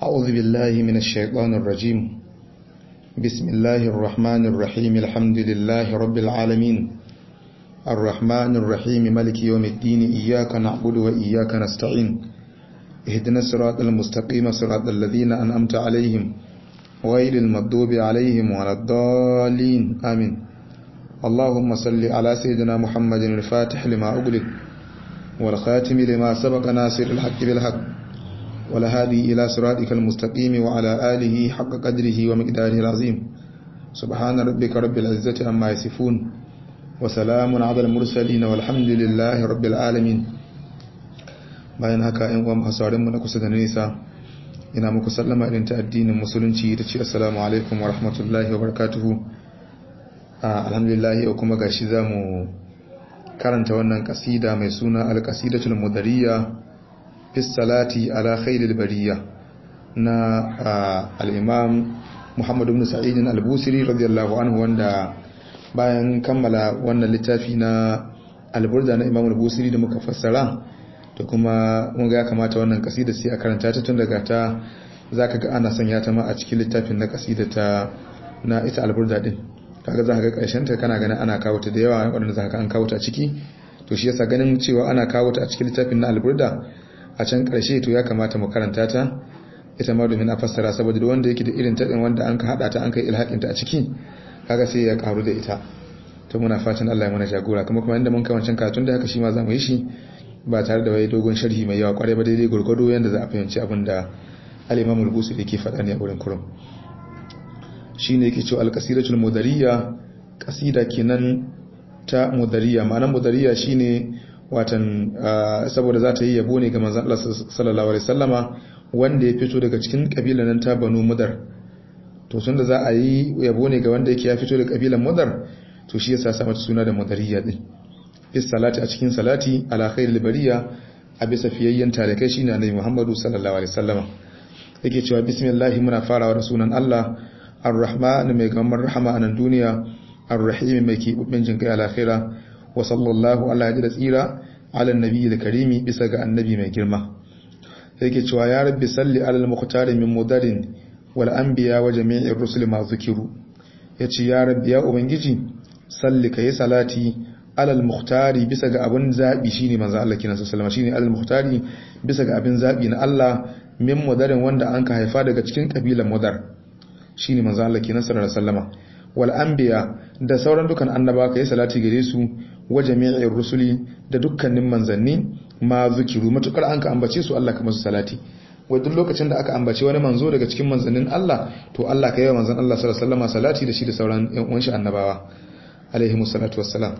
أعوذ بالله من الشيطان الرجيم بسم الله الرحمن الرحيم الحمد لله رب العالمين الرحمن الرحيم ملك يوم الدين إياك نعبد وإياك نستعين اهدنا الصراط المستقيم صراط الذين أنأمت عليهم غير المغضوب عليهم ولا الضالين آمين اللهم صل على سيدنا محمد الفاتح لما أغلق والخاتم لما سبق ناصر الحق بالحق والهادي إلى صراطك المستقيم وعلى آله حق قدره ومقداره العظيم سبحان ربك رب العزة عما يصفون وسلام على المرسلين والحمد لله رب العالمين bayan haka ‘yan uwan hasarinmu na kusa da nesa ina muku sallama irin ta addinin musulunci ta ce assalamu alaikum wa rahmatullahi wa barakatuhu alhamdulillah yau kuma gashi za mu karanta wannan kasida mai suna alkasidatul mudariya fi salati ala khairil bariya na al-imam Muhammad ibn Sa'id al-Busiri radiyallahu anhu wanda bayan kammala wannan littafi na al-Burda na Imam al-Busiri da muka fassara to kuma mun ga ya kamata wannan kasida sai a karanta ta tun daga ta zaka ga ana sanya ta ma a cikin littafin na kasida ta na ita al-Burda din kaga za ka ga karshen ta kana ganin ana kawo ta da yawa wanda za ka an kawo ta ciki to shi yasa ganin cewa ana kawo ta a cikin littafin na al-Burda a can ƙarshe to ya kamata mu karanta ta ita ma domin a fassara saboda da wanda yake da irin taɗin wanda an ka haɗa ta an kai ilhaƙin ta a ciki kaga sai ya karu da ita to muna fatan Allah ya mana jagora kuma kuma inda mun kai wancan karatun da haka shi ma za mu yi shi ba tare da wai dogon sharhi mai yawa kwarai ba daidai gurgudu yanda za a fahimci abin da al-Imam al-Busi yake faɗa ne a wurin kurum shine yake cewa al-qasidatul mudariya qasida kenan ta mudariya ma'anar mudariya shine watan saboda za ta yi yabo ne ga manzan Allah sallallahu alaihi wasallama wanda ya fito daga cikin kabilan nan ta Banu Mudar to sun da za a yi yabo ne ga wanda yake ya fito daga kabilan Mudar to shi yasa sa mata suna da Mudariya din is salati a cikin salati ala khairil bariya a bisa fiyayyen tarikai shine Annabi Muhammadu sallallahu alaihi wasallama yake cewa bismillah muna farawa da sunan Allah ar-rahman mai gamar rahama a nan duniya ar-rahim mai kibubin jinkai a lahira wa sallallahu ala da tsira ala nabi da karimi bisa ga annabi mai girma yake cewa ya rabbi salli ala al-muqtari min mudarin wal anbiya wa jami'ir rusul ma zikiru yace ya rabbi ya ubangiji salli kai salati ala al-muqtari bisa ga abin zabi shine manzo Allah kina sallama shine ala al-muqtari bisa ga abin zabi na Allah min mudarin wanda an ka haifa daga cikin kabilan mudar shine manzo Allah kina sallallahu alaihi wasallama wal anbiya da sauran dukan annaba kai salati gare su wa jami'ir rusuli da dukkanin manzanni ma zikiru matukar an ka ambace su Allah ka masu salati wai duk lokacin da aka ambace wani manzo daga cikin manzannin Allah to Allah ka yi wa manzon Allah sallallahu alaihi wasallam salati da shi da sauran ƴan uwan shi annabawa alaihi musallatu wassalam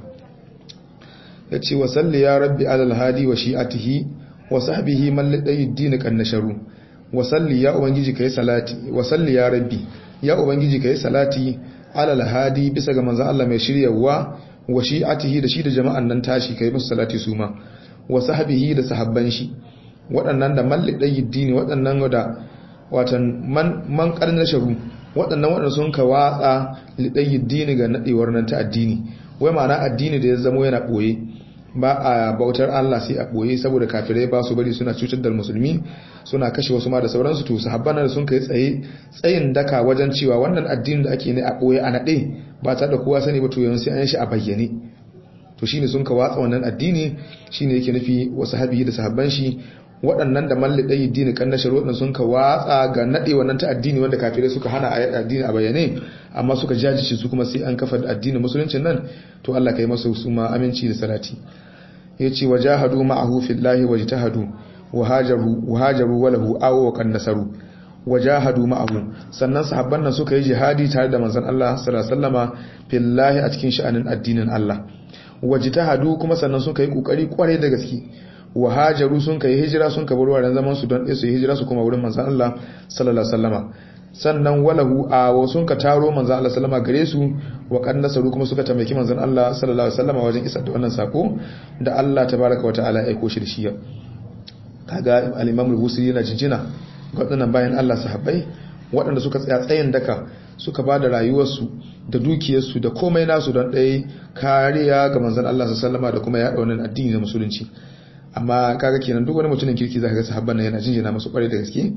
yace wa salli ya rabbi alal hadi wa shi'atihi wa sahbihi man ladai din kan nasharu wa salli ya ubangiji kai salati wa salli ya rabbi ya ubangiji kai salati alal hadi bisa ga manzon Allah mai shiryawa wa shi'atihi da shi da jama'an nan tashi kai musu salati su ma wa sahbihi da sahabban shi waɗannan da malli ɗayi dini waɗannan da watan man man karnar sharu waɗannan waɗanda sun ka watsa liɗayi dini ga naɗewar nan ta addini wai ma'ana addini da ya zamo yana ɓoye ba a bautar Allah sai a ɓoye saboda kafirai ba su bari suna cutar da musulmi suna kashe wasu ma da sauransu to sahabban da sun kai tsaye tsayin daka wajen cewa wannan addini da ake ne a ɓoye a naɗe ba ta da kowa sani ba to yanzu sai an shi a bayyane to shine sun ka watsa wannan addini shine yake nufi wa sahabi da sahabban shi waɗannan da malli ɗayi dini kan nashar waɗannan sun ka watsa ga naɗe wannan ta addini wanda kafirai suka hana a addini a bayyane amma suka jajice su kuma sai an kafa addinin musuluncin nan to Allah kai masa su ma aminci da salati yace wajahadu ma'ahu fillahi wajtahadu wahajaru wahajaru walahu aw wa kan nasaru wajahadu ma'ahu sannan sahabban nan suka yi jihadi tare da manzon Allah sallallahu alaihi wasallama fillahi a cikin sha'anin addinin Allah wajtahadu kuma sannan suka yi kokari kware da gaske wahajaru sun kai hijira sun ka bar wurin zaman su don su hijira su kuma wurin manzon Allah sallallahu alaihi wasallama sannan walahu a sun ka taro manzon Allah sallama gare su wa kan nasaru kuma suka tamaki manzon Allah sallallahu alaihi wasallama wajen isar da wannan sako da Allah tabaraka wa ta'ala ya aiko shi da shi kaga al-Imam al-Busiri yana jinjina ga wadannan bayan Allah sahabbai waɗanda suka tsaya tsayin daka suka ba da rayuwarsu da dukiyarsu da komai nasu don ɗaya kariya ga manzon Allah sallallahu alaihi da kuma yaɗa wannan addini na musulunci amma kaga kenan duk wani mutumin kirki zaka ga sahabban nan yana jinjina musu kware da gaske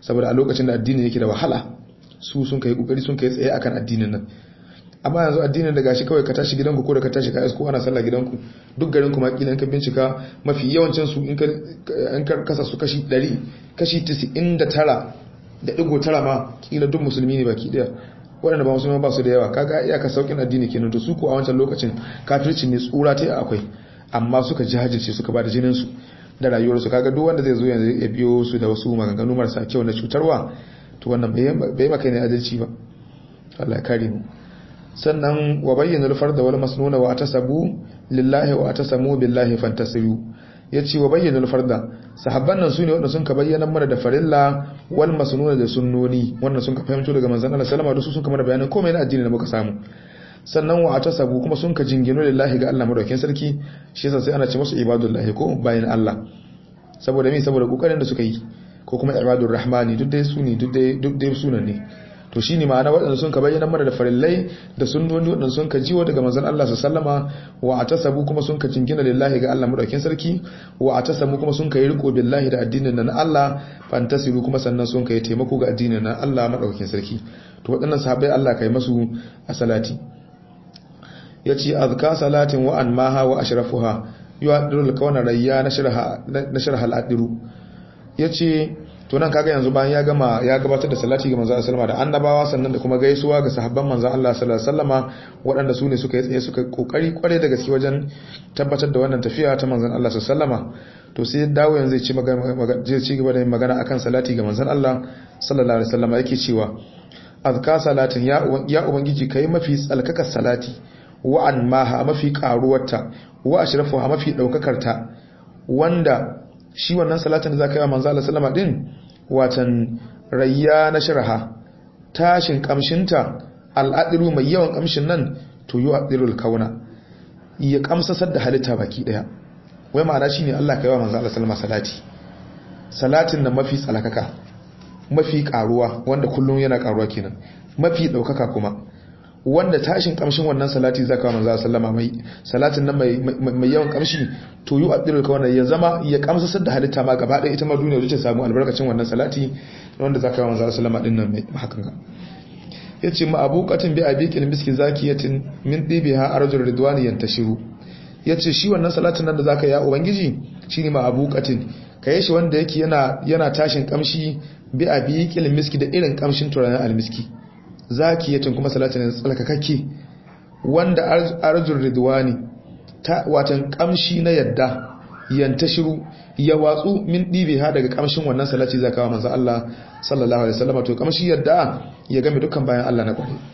saboda a lokacin da addini yake da wahala su sun kai kokari sun kai tsaye akan addinin nan amma yanzu addinin da gashi kawai ka tashi gidanku ko da ka tashi ka isko ana sallah gidanku duk garin kuma kila ka bincika mafi yawancin su in ka in ka kasa su kashi 100 kashi 99 da digo tara ma kila duk musulmi ne baki daya waɗanda ba musulmi ba su da yawa kaga iyaka saukin addini kenan to su ko a wancan lokacin kafirci ne tsura ta akwai amma suka jajirce suka ba da jinin su da rayuwarsu kaga duk wanda zai zo yanzu ya biyo su da wasu maganganu marasa kyau na cutarwa to wannan bai maka ne adalci ba Allah ya kare mu sannan wa bayyana al-farda wal masnuna wa atasabu lillahi wa atasamu billahi fantasiru yace wa bayyana al-farda sahabban nan sune wanda sun ka bayyana mana da farilla wal masnuna da sunnoni wannan sun ka fahimto daga manzon Allah sallama da su sun ka mana bayanan komai na addini da muka samu sannan wa atasabu kuma sun ka jingino lillahi ga Allah madaukakin sarki shi yasa sai ana ce musu ibadullahi ko bayin Allah saboda me saboda kokarin da suka yi ko kuma ibadur rahmani duk dai su ne duk dai duk dai sunan ne to shi ne ma'ana waɗanda sun ka bayyana mana da farillai da sunnoni waɗanda sun ka jiwo daga manzon Allah su sallama wa a tasabu kuma sun ka jingina lillahi ga Allah madaukin sarki wa a tasabu kuma sun ka yi riko billahi da addinin na Allah fantasiru kuma sannan sun ka yi taimako ga addinin na Allah madaukin sarki to waɗannan sahabbai Allah ka yi masu a salati ya ce azka salatin wa an maha wa ashrafuha yu'addirul kawana rayya na sharha al-adiru ya ce to nan kaga yanzu bayan ya gama ya gabatar da salati ga manzo sallama da annabawa sannan da kuma gaisuwa ga sahabban manzo Allah sallallahu alaihi wasallama waɗanda su ne suka yi tsaye suka kokari kware da gaske wajen tabbatar da wannan tafiya ta manzon Allah sallallahu alaihi wasallama to sai dawo yanzu zai ci magana zai ci gaba da magana akan salati ga manzon Allah sallallahu alaihi wasallama yake cewa azka salatin ya ya ubangiji kai mafi tsalkakar salati wa an maha mafi karuwarta wa ashrafuha mafi daukakarta wanda shi wannan salatin da zaka yi wa manzo Allah sallama din watan rayya na shirha tashin kamshinta al'adiru mai yawan kamshin nan to yu adirul kauna ya kamsasar da halitta baki daya wai ma'ana shine Allah ka yi wa manzo Allah sallama salati salatin nan mafi tsalakaka mafi karuwa wanda kullum yana karuwa kenan mafi daukaka kuma wanda tashin kamshin wannan salati zaka manzo sallama mai salatin nan mai yawan kamshi to yu adirul kawana ya zama ya kamsasar da halitta ma gaba ɗaya ita ma duniya ta samu albarkacin wannan salati wanda zaka manzo sallama din nan mai hakan ga yace ma abuqatin bi abiqil miski zakiyatin min dibiha arjul ridwani yantashiru yace shi wannan salatin nan da zaka ya ubangiji shine ma abuqatin kai shi wanda yake yana yana tashin kamshi bi abiqil miski da irin kamshin turaren almiski zakiyatin kuma salatin tsalkakakke wanda arjul ridwani ta watan kamshi na yadda yanta shiru ya watsu min dibe ha daga kamshin wannan salati zaka wa manzo Allah sallallahu alaihi wasallam to kamshi yadda ya game dukkan bayan Allah na kwari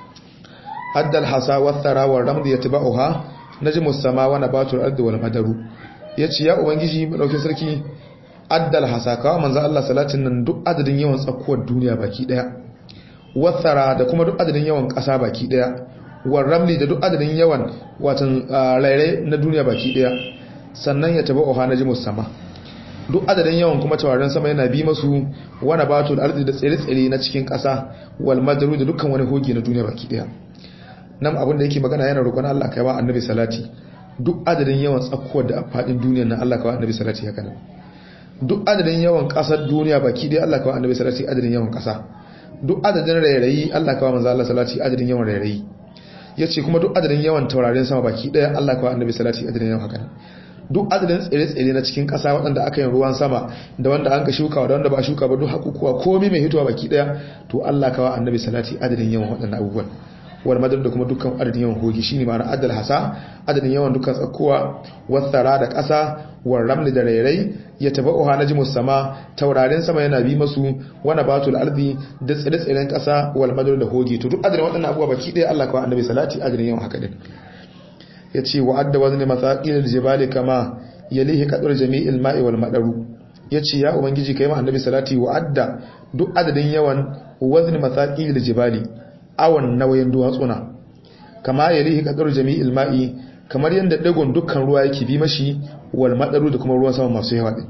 haddal hasa wa thara wa ramd yatba'uha najmu sama wa nabatul ardi wal madaru yace ya ubangiji madaukin sarki addal hasa ka manzo Allah salatin nan duk adadin yawan tsakuwar duniya baki daya wathara da kuma duk adadin yawan ƙasa baki daya ramli da duk adadin yawan watan rairai na duniya baki daya sannan ya taba oha na jimus sama duk adadin yawan kuma tawarin sama yana bi masu wani batul arzi da tsere-tsere na cikin ƙasa wal madaru da dukkan wani hogi na duniya baki daya nan abin da yake magana yana roƙon Allah kai wa annabi salati duk adadin yawan tsakkuwar da faɗin duniya na Allah kai wa annabi salati haka nan duk adadin yawan ƙasar duniya baki daya Allah kai wa annabi salati adadin yawan ƙasa duk adadin rairayi Allah kawai manzo Allah salati adadin yawan rairayi yace kuma duk adadin yawan taurarin sama baki daya Allah kawai annabi salati adadin yawan haka duk adadin tsire-tsire na cikin ƙasa waɗanda aka yi ruwan sama da wanda an ka shuka da wanda ba shuka ba duk hakukuwa komai mai hitowa baki daya to Allah kawai annabi salati adadin yawan waɗannan abubuwan wal madar da kuma dukkan adadin yawan hogi shine ma'ana adal hasa adadin yawan dukkan tsakkuwa wasara da ƙasa war ramli da rairai ya tabauha najmus sama taurarin sama yana bi masu wana batul ardi da tsire-tsiren ƙasa wal madar da hogi to duk adadin waɗannan abubuwa baki ɗaya Allah kawai annabi salati adadin yawan haka din yace wa adda wazni masaqil jibali kama yalihi qadur jami'il ma'i wal madaru yace ya ubangiji kai ma annabi salati wa adda duk adadin yawan wazni masaqil jibali awon nauyin duwatsuna kama ya rihi kadar jami'il ma'i kamar yadda dagon dukkan ruwa yake bi mashi wal madaru da kuma ruwan sama masu yawa din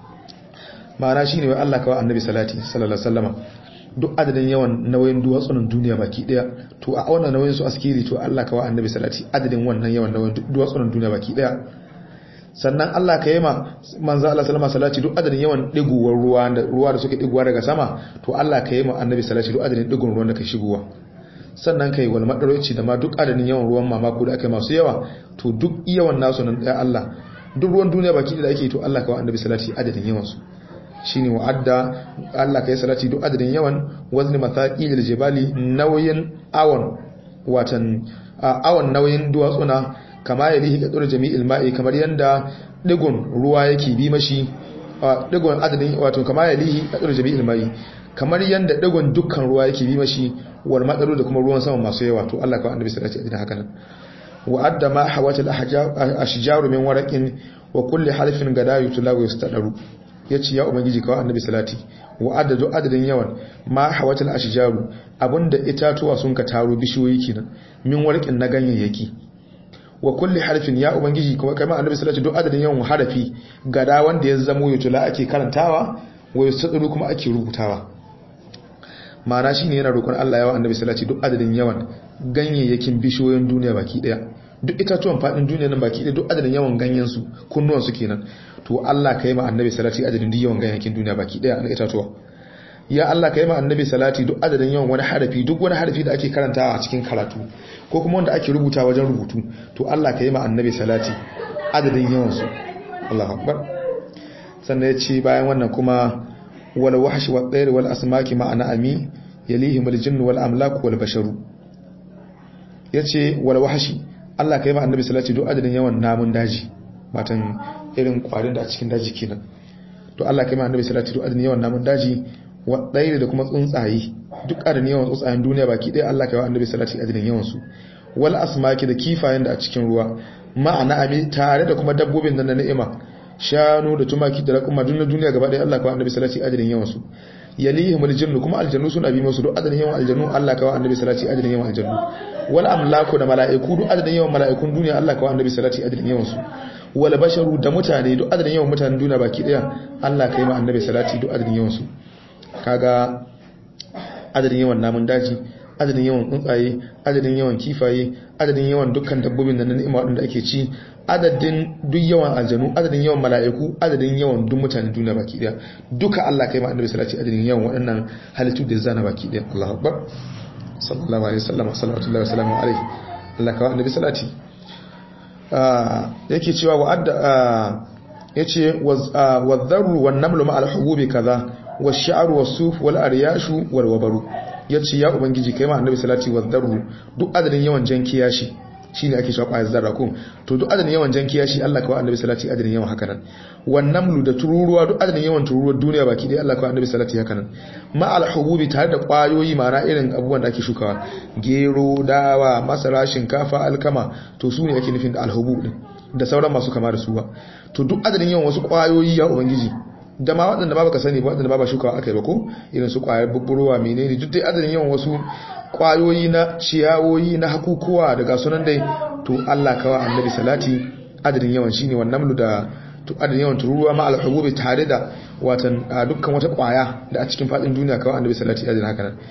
ma'ana shine wai Allah kawai annabi salati sallallahu alaihi wasallama duk adadin yawan nauyin duwatsunan duniya baki daya to a wannan nauyin su askiri to Allah kawai annabi salati adadin wannan yawan nauyin duwatsunan duniya baki daya sannan Allah ka yi ma manzo Allah sallama salati duk adadin yawan digowar ruwa da ruwa da suke digowa daga sama to Allah ka yi ma annabi salati duk adadin digon ruwan da ka shigowa sannan kai wal madaroci da ma duk adadin yawan ruwan mamako da aka masu yawa to duk yawan nasu nan ya Allah duk ruwan duniya baki da ake to Allah ka wa annabi salati adadin yawan su shine wa'adda Allah ka yi salati duk adadin yawan wazni mathaqil jibali nauyin awon watan awon nauyin duwatsuna kama ya lihi kadur jami'il ma'i kamar yanda digon ruwa yake bi mashi digon adadin wato kama ya lihi kadur jami'il ma'i kamar yanda digon dukkan ruwa yake bi mashi wal madaru da kuma ruwan sama masu yawa to Allah ka annabi sallallahu alaihi wasallam haka nan wa adda ma hawat al ashjaru min waraqin wa kulli halfin gadayu tulawu yastadaru yace ya ubangiji ka annabi salati wa adadu adadin yawan ma hawat al ashjaru abunda itatuwa sun ka taro bishiyoyi kenan min warqin na ganyayyaki wa kulli harfin ya ubangiji kuma kai ma annabi sallallahu alaihi wasallam duk adadin yawan harafi gada wanda ya zamo yutula ake karantawa wa yastadaru kuma ake rubutawa ma'ana shine yana roƙon Allah yawa annabi sallallahu alaihi duk adadin yawan ganyayyakin bishiyoyin duniya baki daya duk itatuwan fadin duniya nan baki daya duk adadin yawan ganyen su kunnuwan su kenan to Allah kai ma annabi sallallahu alaihi adadin duk yawan ganyayyakin duniya baki daya na itatuwa ya Allah kai ma annabi salati duk adadin yawan wani harafi duk wani harafi da ake karantawa a cikin karatu ko kuma wanda ake rubuta wajen rubutu to Allah kai ma annabi salati adadin yawan su Allahu akbar sannan ya ce bayan wannan kuma wal wahshi wal tayr wal asmaki ma ana ami yalihim al jinn wal amlak wal basharu yace wal wahshi Allah kai ma annabi salati duk adadin yawan namun daji matan irin kwarin da a cikin daji kenan to Allah kai ma annabi salati duk adadin yawan namun daji wa tayr da kuma tsuntsaye duk adadin yawan tsuntsayen duniya baki ɗaya Allah kai wa annabi salati adadin yawan su wal asmaki da kifayen da a cikin ruwa ma'ana ami tare da kuma dabbobin nan na ni'ima shanu da tumaki da raƙuma duk na duniya gaba ɗaya Allah kawai annabi salati adadin yawan su yalihim aljannu kuma aljannu suna bi musu duk adadin yawan aljannu Allah kawai annabi salati adadin yawan aljannu wal amlaku da mala'iku duk adadin yawan mala'ikun duniya Allah kawai annabi salati adadin yawan su wal basharu da mutane duk adadin yawan mutanen duniya baki ɗaya Allah kai ma annabi salati duk adadin yawan su kaga adadin yawan namun daji adadin yawan tsuntsaye adadin yawan kifaye adadin yawan dukkan dabbobin da na ni'ima waɗanda ake ci adadin duk yawan aljanu adadin yawan mala'iku adadin yawan duk mutanen duniya baki daya duka Allah kai ma annabi sallallahu adadin yawan waɗannan halittu da zana baki daya Allahu akbar sallallahu alaihi wasallam sallallahu alaihi wasallam alaihi Allah kai annabi salati yake cewa wa adda yace wadh-dharru wan-namlu ma'al hububi kaza wash-sha'ru was-suf wal-aryashu wal-wabaru yace ya ubangiji kai ma annabi salati wadh-dharru duk adadin yawan jan kiyashi shine ake cewa ƙwayar zarra ko to duk adadin yawan jan kiyashi Allah kawai annabi salati adadin yawan haka nan wannan mulu da tururuwa duk adadin yawan tururuwar duniya baki dai Allah kawai annabi salati haka nan ma alhububi tare da ƙwayoyi ma'ana irin abubuwan da ake shukawa gero dawa masara shinkafa alkama to su ne ake nufin da alhubub din da sauran masu kama da suwa to duk adadin yawan wasu ƙwayoyi ya ubangiji da ma waɗanda ba baka sani ba waɗanda ba ba shukawa aka yi ba ko irin su ƙwayar bubburowa menene duk dai adadin yawan wasu kwayoyi na ciyawoyi na hakukuwa daga sunan dai to Allah kawa annabi salati adadin yawan shine wannan lu da adadin yawan tururuwa ma al-hububi tare da watan dukkan wata kwaya da a cikin fadin duniya kawa annabi salati adadin haka nan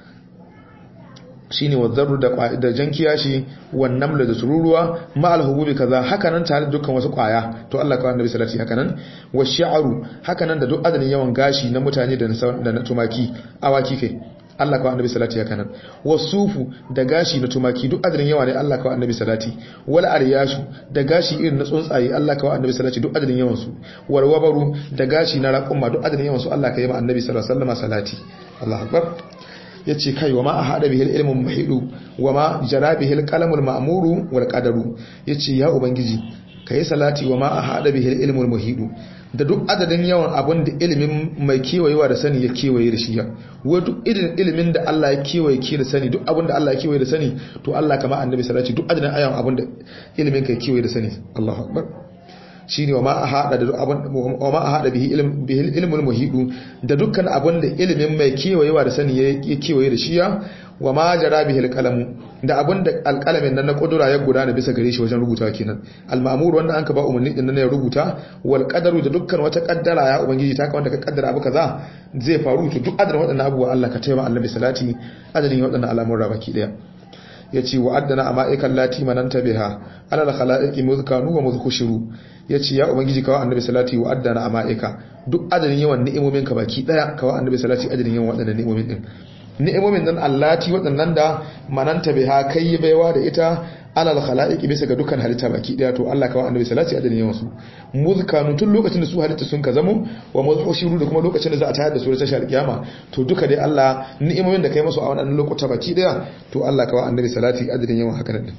shine wadzarru da da jankiya shi wannan lu da tururuwa ma al-hububi kaza haka nan tare da dukkan wasu kwaya to Allah kawa annabi salati haka nan wa shi'ru haka nan da duk adadin yawan gashi na mutane da na tumaki awaki kai Allah kawai annabi salati haka nan wasufu da gashi na tumaki duk adadin yawa ne Allah kawai annabi salati wal aryashu da gashi irin na tsuntsaye Allah kawai annabi salati duk adadin yawan su wal wabaru da gashi na raqumma duk adadin yawan su Allah kai ma annabi sallallahu alaihi wasallam salati Allahu akbar yace kai wa ma ahada bihil ilmu muhidu wa ma jara bihil qalamul ma'muru wal qadaru yace ya ubangiji kai salati wa ma ahada bihil ilmu muhidu da duk adadin yawan abin da ilimin mai kewayewa da sani ya kewaye da shi ya wa duk irin ilimin da Allah ya kewaye ke da sani duk abin da Allah ya kewaye da sani to Allah kama annabi salati duk adadin ayan abin da ilimin ka kewaye da sani Allahu akbar shine wa ma ahada da abin wa ma ahada bihi ilm bihi ilmul muhidu da dukkan abin da ilimin mai kewayewa da sani ya kewaye da shi ya wa ma jara bihi alqalamu da abin da alqalamin nan na kudura ya gudana bisa gare shi wajen rubuta kenan al-ma'mur wanda anka ba umarni din nan ya rubuta wal qadaru da dukkan wata kaddara ya ubangiji ta ka wanda ka kaddara abu kaza zai faru to duk adadin wadannan abubuwa Allah ka taimaka annabi salati adadin wadannan al'amuran baki daya yace wa addana amaikan lati mananta biha ala al khalaiqi muzkanu wa muzkushiru yace ya ubangiji kawa annabi salati wa addana amaika duk adadin yawan ni'imomin ka baki daya kawa annabi salati adadin yawan wadannan ni'imomin din ni'imomin nan allati wadannan da mananta biha kai baiwa da ita alal khalaiqi bisa ga dukkan halitta baki daya to Allah kawa annabi salati adadin yawan su muzkanu tun lokacin da su halitta sun ka zamo wa muzhushiru da kuma lokacin da za a tayar da su da tashar kiyama to duka dai Allah ni'imomin da kai musu a wannan lokuta baki daya to Allah kawa annabi salati adadin yawan haka nan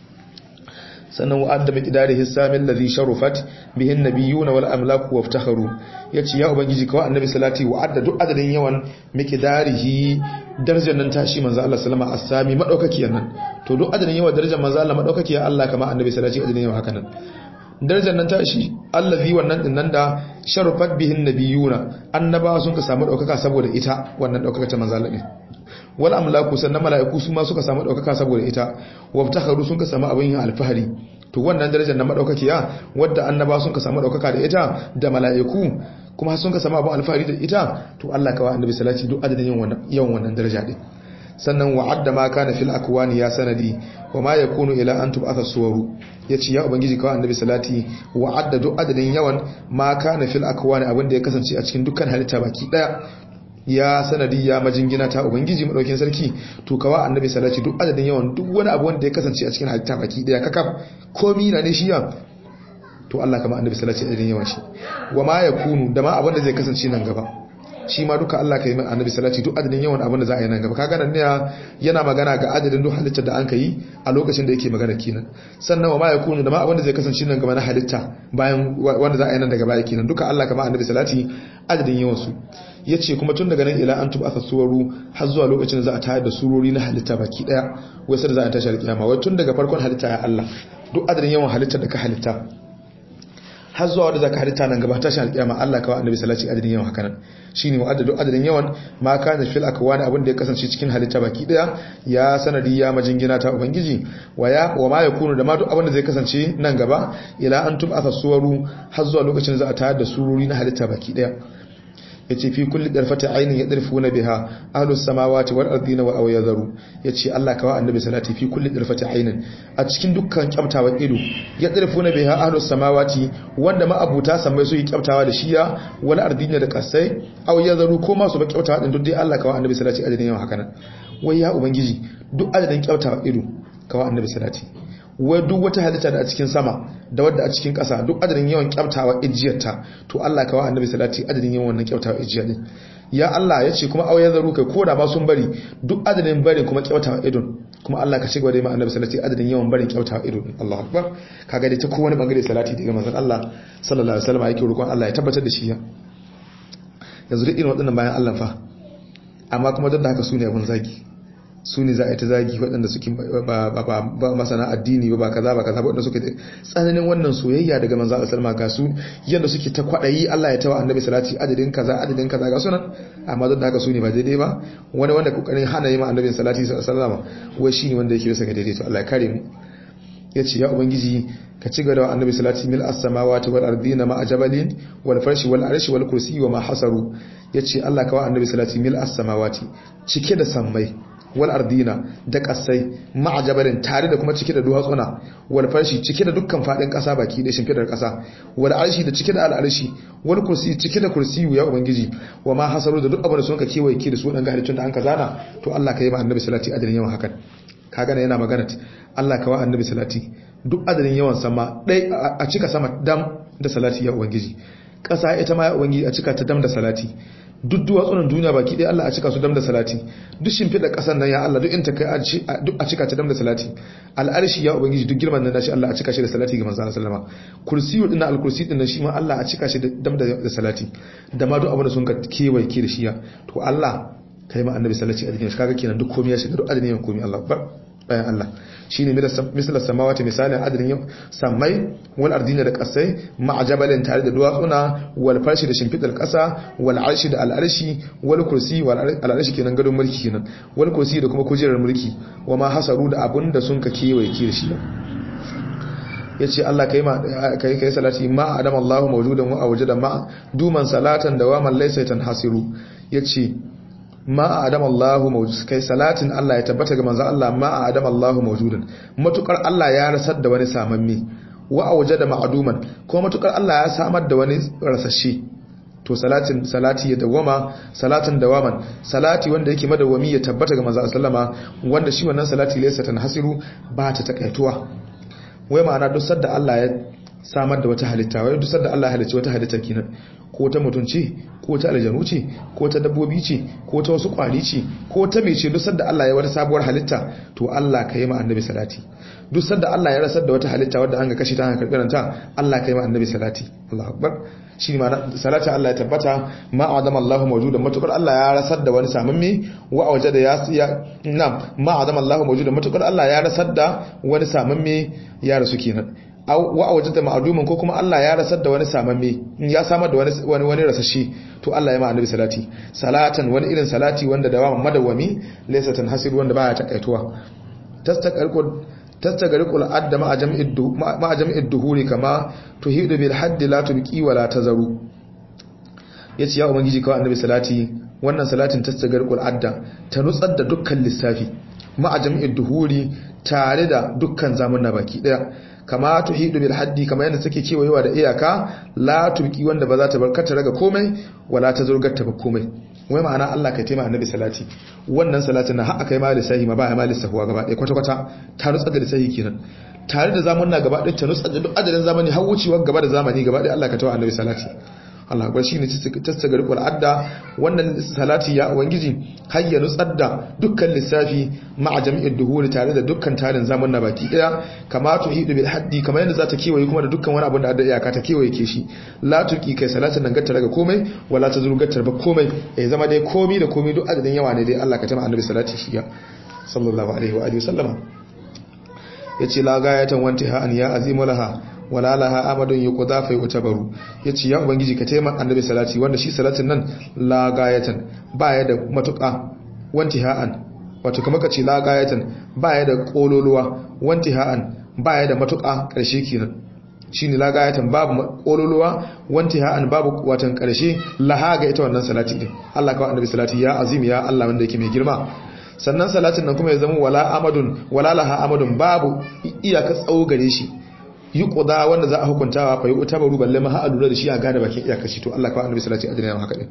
sannan wa'adda miqdari hisamin ladhi sharufat bihin nabiyuna wal amlaku waftakharu yace ya ubangiji kawai annabi salati wa'adda duk adadin yawan miqdarihi darajar nan tashi manzo Allah sallama as-sami madaukakiyar nan to duk adadin yawan darajar manzo Allah madaukakiyar Allah kama annabi salati adadin yawan haka nan darajar nan tashi allazi wannan din nan da sharufat bihin nabiyuna annabawa sun ka samu daukaka saboda ita wannan daukaka ta manzo Allah wal amlaku sannan mala'iku su ma suka samu daukaka saboda ita wabtakharu sun ka samu abin yin alfahari to wannan darajar na madaukakiya wadda annaba sun ka samu daukaka da ita da mala'iku kuma sun ka samu abin alfahari da ita to Allah kawai annabi salati duk adadin yawan wannan daraja din sannan wa'adda ma kana fil akwani ya sanadi wa ma yakunu ila an tub'atha suwaru yace ya ubangiji kawai annabi salati wa'adda duk adadin yawan ma kana fil akwani abin da ya kasance a cikin dukkan halitta baki daya ya sanadi ya majingina ta ubangiji madaukin sarki to kawa annabi salati duk adadin yawan duk wani abu wanda ya kasance a cikin halitta baki daya kakaf komi na ne shi ya to Allah kama annabi salati adadin yawan shi wa ma yakunu da ma abin da zai kasance nan gaba shi ma duka Allah kai annabi salati duk adadin yawan abin da za a yi nan gaba kaga nan ne yana magana ga adadin duk halittar da an kai a lokacin da yake magana kenan sannan wa ma yakunu da ma abin da zai kasance nan gaba na halitta bayan wanda za a yi nan daga baya kenan duka Allah kama annabi salati adadin yawan su yace kuma tun daga nan ila an tuba suwaru har zuwa lokacin da za a tayar da surori na halitta baki daya wai sai da za a tashi alkiyama wai tun daga farkon halitta ya Allah duk adadin yawan halittar da ka halitta har zuwa wanda zaka halitta nan gaba tashin alkiyama Allah kawai annabi sallallahu alaihi adadin yawan hakanan shine wa adadu adadin yawan ma kana fil akwani abin da ya kasance cikin halitta baki daya ya sanadi ya majingina ta ubangiji wa ya wa ma yakunu da ma duk abin da zai kasance nan gaba ila an tub'atha suwaru har zuwa lokacin za a tayar da sururi na halitta baki daya yace fi kulli darfati aynin yadrifuna biha ahlus samawati wal ardina wa awyadharu yace Allah kawa annabi salati fi kulli darfati aynin a cikin dukkan kyaftawa ido yadrifuna biha ahlus samawati wanda ma abuta samai su yi kyaftawa da shiya wal ardina da kasai awyadharu ko ma su ba kyaftawa din duk dai Allah kawa annabi salati adadin yawan haka nan wai ya ubangiji duk adadin kyaftawa ido kawa annabi salati wai duk wata halitta da a cikin sama da wadda a cikin ƙasa duk adadin yawan kyaftawa ijiyarta to Allah kawa annabi salati adadin yawan wannan kyaftawa ijiyar din ya Allah ya ce kuma auya zaru kai ko da ma sun bari duk adadin barin kuma kyaftawa idon kuma Allah ka cigaba da ma annabi salati adadin yawan barin kyaftawa idon Allahu akbar kaga dai ta kowane bangare salati daga manzon Allah sallallahu alaihi wasallam yake roƙon Allah ya tabbatar da shi ya yanzu duk irin waɗannan bayan Allah fa amma kuma duk da haka su ne abun zagi su ne za a yi ta zagi waɗanda suke ba masana addini ba kaza ba kaza waɗanda suke tsananin wannan soyayya daga manzo Allah sallama ga su yadda suke ta kwaɗayi Allah ya tawa annabi salati adadin kaza adadin kaza ga sunan amma duk da haka su ne ba daidai ba wani wanda kokarin hana yi ma annabi salati sallama wai shine wanda yake bisa ga daidai to Allah ya kare mu yace ya ubangiji ka ci gaba da annabi salati mil as-samawati wal ardina ma ajabalin wal farshi wal arshi wal kursi wa ma hasaru yace Allah ka wa annabi salati mil as-samawati cike da sammai wal ardina da kasai ma'ajabarin tare da kuma cike da duwatsuna wal farshi cike da dukkan fadin kasa baki da shimfidar kasa wal arshi da cike da al arshi wal kursi cike da kursiyu ya ubangiji wa ma hasaru da duk abin da sun ka kewaye ki da su dan halittun da an ka zana to Allah ka yi ma annabi salati adadin yawan hakan kaga yana magana Allah ka wa annabi salati duk adadin yawan sama dai a cika sama dam da salati ya ubangiji kasa ita ma ya ubangiji a cika ta dam da salati duk duwatsunan duniya baki ɗaya Allah a cika su dam da salati duk shimfiɗa ƙasar nan ya Allah duk in ta kai duk a cika ta dam da salati al'arshi ya ubangiji duk girman nan nashi Allah a cika shi da salati ga manzon sallama kursiyu din al-kursi din nan shi ma Allah a cika shi da dam da salati da ma duk abin da sun ka kewaye ke da shi ya to Allah kai ma annabi sallallahu alaihi wasallam kaga kenan duk komai ya shiga duk adadin komai Allah akbar bayan Allah shine misal samawati misalin adadin samai wal ardina da kasai ma'ajabalin tare da duwatsuna wal farshi da shimfidar kasa wal arshi da al'arshi wal kursi wal al'arshi kenan gadon mulki kenan wal kursi da kuma kujerar mulki wa ma hasaru da abun da sun ka kewaye ki da shi yace Allah kai ma kai kai salati ma adam Allahu mawjudan wa awjada ma duman salatan dawaman laysa tanhasiru yace ma a adam Allahu mawjud kai salatin Allah ya tabbata ga manzo Allah ma a adam Allahu mawjudan matukar Allah ya rasar da wani samamme wa awjada ma'duman ko matukar Allah ya samar da wani rasashe to salatin salati ya dawama salatin dawaman salati wanda yake madawami ya tabbata ga manzo sallama wanda shi wannan salati laysa tanhasiru ba ta takaituwa wai ma'ana duk sadda Allah ya samar da wata halitta wai duk sadda Allah ya halicci wata halitta kenan ko ta mutunci ko ta aljanu ce ko ta dabbobi ce ko ta wasu kwari ce ko ta mece duk sadda Allah ya wata sabuwar halitta to Allah ka yi ma annabi salati duk sadda Allah ya rasar da wata halitta wadda an ga kashi ta hankali karanta Allah ka yi ma annabi salati Allahu akbar shi ma salati Allah ya tabbata ma adama Allahu mawjudan matukar Allah ya rasar da wani samamme wa wajada ya ya nam ma adama Allahu mawjudan matukar Allah ya rasar da wani samamme ya rasu kenan wa a wajenta ma'adumin ko kuma Allah ya rasar da wani samamme ya samar da wani wani rasashi to Allah ya ma annabi salati salatan wani irin salati wanda da madawami laysa tanhasir wanda baya takaituwa tastaqalqu tastaqalqu adda ma jam'id ma jam'id duhuri kama tuhidu bil hadd la tubqi wa la tazaru yace ya ubangiji kawai annabi salati wannan salatin tastaqalqu adda ta nutsar da dukkan lissafi ma jam'id duhuri tare da dukkan zamanna baki daya kama tuhidu bil haddi kama yadda take kewayewa da iyaka la turki wanda ba za ta barkata raga komai wala ta zurgar ta ba komai wai ma'ana Allah kai taimaka annabi salati wannan salatin na har akai ma lisahi ma ba ya ma lisahuwa gaba ɗaya kwata kwata ta rutsa da lisahi kenan tare da zamanna gaba ɗaya ta rutsa da duk adadin zamani har wucewa gaba da zamani gaba ɗaya Allah ka tawa annabi salati Allah akbar shine tastagar qul adda wannan salati ya ubangiji har ya nutsar da dukkan lissafi ma'a jami'id duhuri tare da dukkan tarin zaman na baki daya kama tuhidu bil haddi kamar yadda za ta kewaye kuma da dukkan wani abin da adda iyaka ta kewaye ke shi la tuqi kai salatin nan gatta daga komai wala ta zuru gatta ba komai ya zama dai komai da komai duk adadin yawa ne dai Allah ka tama annabi salati shi ya sallallahu alaihi wa alihi wasallama yace la gayatan wanti ha an ya azimu laha wala laha amadun yuqda fa yutabaru yace ya ubangiji ka taimaka annabi salati wanda shi salatin nan la gayatan baya da matuƙa wanti ha'an wato kamar ka ce la gayatan baya da kololuwa wanti ha'an baya da matuƙa ƙarshe kenan shine la gayatan babu kololuwa wanti ha'an babu watan ƙarshe laha ga ita wannan salati din Allah kawai annabi salati ya azim ya Allah wanda yake mai girma sannan salatin nan kuma ya zama wala amadun wala laha amadun babu iyaka tsawo gare shi yi ƙuda wanda za a hukuntawa fa yi utabaru balle ma ha lura da shi a gane bakin iyakashi to Allah kawai annabi sallallahu alaihi wasallam haka din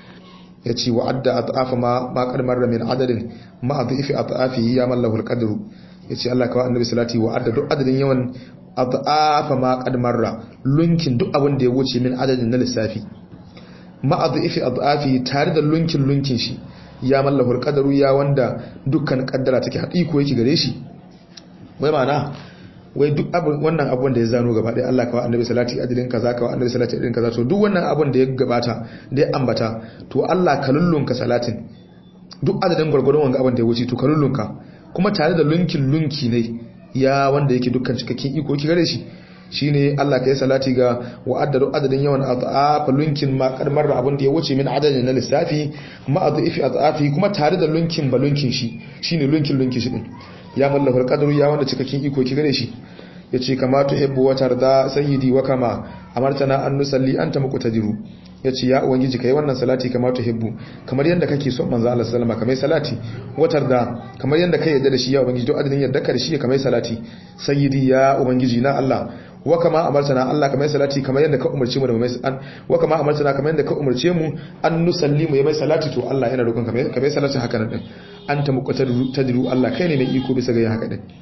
yace wa adda at'afa ma ma qad marra min adadin ma adhifi at'afi ya mallahu alqadru yace Allah kawai annabi sallallahu alaihi wa adda duk adadin yawan at'afa ma qad marra lunkin duk abin da ya wuce min adadin na lissafi ma adhifi at'afi tare da lunkin lunkin shi ya mallahu alqadru ya wanda dukkan kaddara take haƙiƙo yake gare shi wai ma'ana wai duk abin wannan abun da ya zano gaba ɗaya Allah kawai annabi salati adilin kaza kawai annabi salati adilin kaza to duk wannan abun da ya gabata da ya ambata to Allah ka lullunka salatin duk adadin gwargwadon wanga abun da ya wuce to ka lullunka kuma tare da lunkin lunki ne ya wanda yake dukkan cikakken iko ki gare shi shine Allah ka yi salati ga wa'addadu adadin yawan azafa lunkin ma kadmar da abin da ya wuce min adadin na lissafi ma azafi azafi kuma tare da lunkin ba lunkin shi shine lunkin lunkin shi din ya mallafar qadru ya wanda cikakken iko ki gare shi yace kama tuhibbu wa tarda sayyidi wa kama amartana an nusalli anta muqtadiru yace ya ubangiji kai wannan salati kama tuhibbu kamar yanda kake son manzo Allah sallama kamar salati wa tarda kamar yanda kai yadda da shi ya ubangiji to adadin yadda ka da shi kamar salati sayyidi ya ubangiji na Allah wa kama amartana Allah kamar salati kamar yadda ka umarce mu da mai an wa kama amartana kamar yadda ka umarce mu an nusalli mu mai salati to Allah yana roƙon kamar kamar salati haka nan din anta muqtadiru Allah kai ne mai iko bisa ga haka din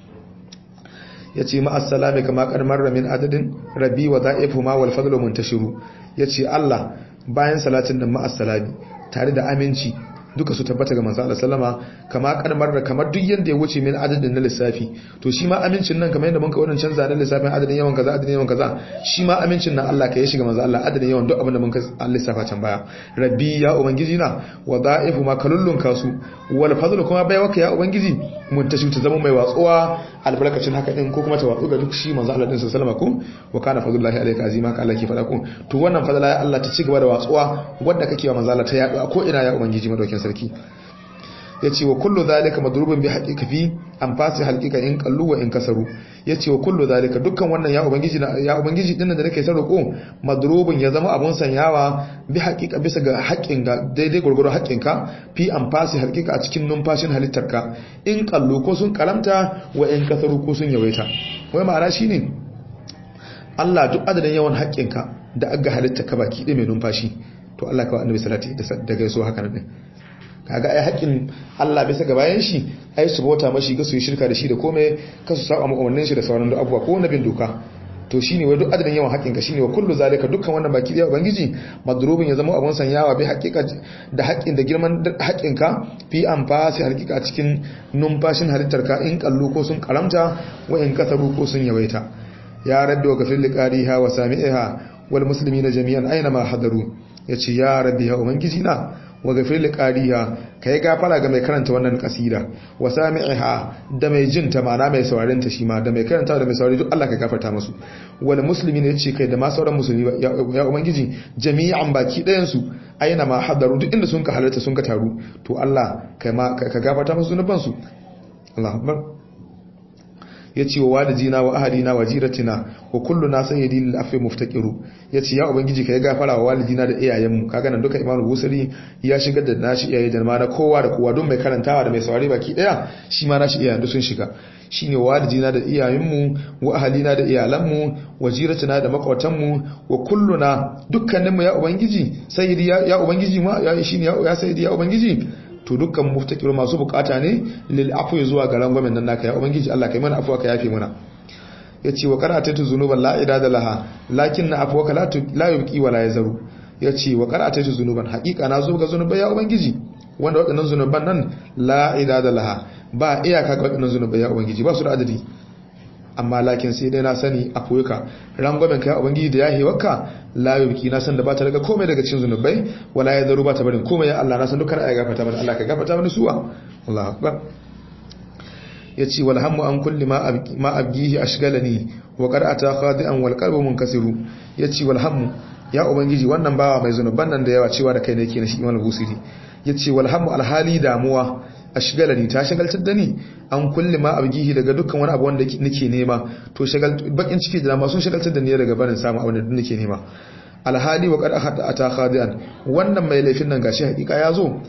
yace ma assalami kama qad marra min adadin rabbi wa da'ifu ma wal fadlu muntashiru yace Allah bayan salatin nan ma assalami tare da aminci duka su tabbata ga manzo Allah sallama kama kadmar da kamar duk yanda ya wuce min adadin na lissafi to shi ma amincin nan kamar yadda mun ka wannan canza na lissafin adadin yawan kaza adadin yawan kaza shi ma amincin nan Allah ka yi shiga manzo Allah adadin yawan duk abin da mun ka lissafa can baya rabbi ya ubangiji na wa da'ifu ma kalullun kasu wal fadlu kuma bai waka ya ubangiji mun tashi ta zama mai watsuwa albarkacin haka din ko kuma ta watsu ga duk shi manzo Allah din sallama ko wa kana fadlullahi alayka azima ka Allah ke fada ko to wannan fadla ya Allah ta ci gaba da watsuwa wanda kake wa manzo Allah ta yaɗu ko ina ya ubangiji madaukin sarki yace wa kullu zalika madrubun bi haqiqa fi anfasi halqiqa in qallu wa in kasaru yace wa kullu zalika dukkan wannan ya ubangiji ya ubangiji din da nake sarko madrubun ya zama abun sanyawa bi haqiqa bisa ga haƙƙin ga daidai gurgurun haƙƙin ka fi anfasi halqiqa a cikin numfashin halittarka in qallu ko sun karamta wa in kasaru ko sun yawaita wai ma'ana shine Allah duk adadin yawan haƙƙinka da aga halitta ka baki ɗaya mai numfashi to Allah kawai annabi salati da gaiso haka nan kaga ai haƙƙin Allah bisa ga bayan shi ai su bauta mashi ga su yi shirka da shi da komai ka su saba umarnin shi da sauran abubuwa ko nabin doka to shine wai duk adadin yawan haƙƙin ka shine wa kullu zalika dukkan wannan baki ɗaya ubangiji madrubin ya zama abun sanyawa bi haƙiƙa da haƙƙin da girman haƙƙin ka fi anfasi haƙiƙa cikin numfashin halittar ka in kallu ko sun karamta wa in kasaru ko sun yawaita ya rabbi wa gafir liqariha wa sami'iha wal muslimina jami'an aina ma hadaru yace ya rabbi ya ubangiji na wa gafir liqariha kai gafara ga mai karanta wannan kasida wa sami'iha da mai jin ta mana mai sauraren ta shi ma da mai karanta da mai saurari duk Allah ka gafarta musu wal muslimina yace kai da ma sauran musulmi ya ubangiji jami'an baki ɗayan su aina ma hadaru duk inda sun ka halarta sun ka taru to Allah kai ma ka gafarta musu zunuban su Allahu akbar ya ce wa walidina wa ahadina wa jiratina wa kullu na sayyidi lil afi muftaqiru ya ce ya ubangiji ka yi gafara wa walidina da iyayenmu kaga nan duka imamu busari ya shigar da nashi iyaye da ma na kowa da kowa don mai karantawa da mai saurari baki daya shi ma nashi iyayen sun shiga shine walidina da iyayenmu wa ahalina da iyalanmu wa jiratina da makwatanmu wa kulluna dukkaninmu ya ubangiji sayyidi ya ubangiji ma ya shine ya sayyidi ya ubangiji to dukkan muftakiru masu bukata ne lil afwi zuwa ga rangwamen nan naka ya ubangiji Allah kai mana afwa ka yafe mana yace wa qaratatu zunuban la idada laha lakinna afwaka la la yubqi wa la yazaru yace wa qaratatu zunuban haqiqa na zo ga zunubai ya ubangiji wanda wadannan zunuban nan la idada laha ba iyaka ga wadannan zunubai ya ubangiji ba su da adadi amma lakin sai dai na sani a koyuka rangwamen kai ubangiji da yahi wakka la yubki na san da ba ta daga komai daga cikin zunubai wala ya zaru ba ta barin komai ya Allah na san dukkan ayi gafarta mana Allah ka gafarta mana suwa Allahu akbar yace wal hammu an kulli ma abki ma abgihi ashgalani wa qad ata khadi'an wal qalbu munkasiru yace wal hammu ya ubangiji wannan bawa mai zunuban nan da yawa cewa da kai ne yake na shi imam busiri yace wal hammu alhali damuwa ashgalani ta shagaltar da ni an kulli ma abgihi daga dukkan wani abu wanda nake nema to shagal bakin ciki da dama sun shagaltar da ni daga barin samu abin da nake nema alhali wa qad ahada ata khadian wannan mai laifin nan gashi hakika ya zo